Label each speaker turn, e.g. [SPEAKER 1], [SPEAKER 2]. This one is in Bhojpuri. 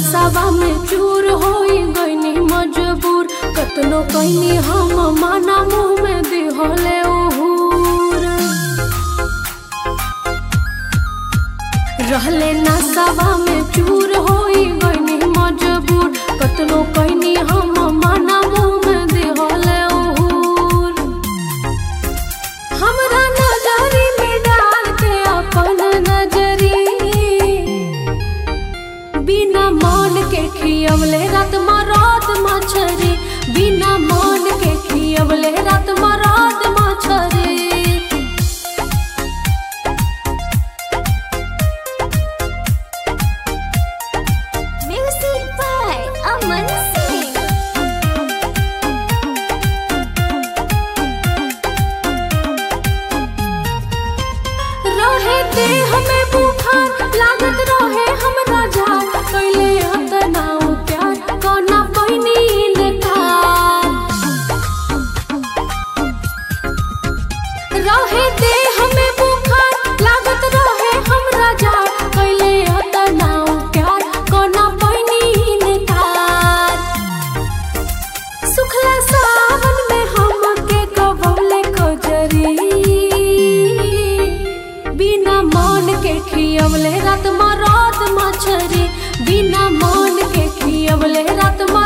[SPEAKER 1] नसावा में चूर होई गईनी मजबूर कतनो कईनी हम माना मुंह में दिहले उहूर रहले नसावा में चूर होई गईनी मजबूर कतनो कईनी हम माना मुंह में दिहले उहूर हमरा नजरी में डाल के अपन नजरी बिना मन के खियवले रात मरात मछरी बिना मन के खियवले रात मरात मछरी
[SPEAKER 2] Music by Aman Singh.
[SPEAKER 1] रहे दे हमें बुखार लागत रहे हमरा जान कैले अतना प्यार कोना पहिनी इनकार रहे दे हमें बुखार लागत रहे हमरा जान कैले अतना प्यार कोना पहिनी इनकार सुखला सावन में हमके कबौले कजरी बिना मन के खियवले रात मरात मछरी बिना मन के खियवले रात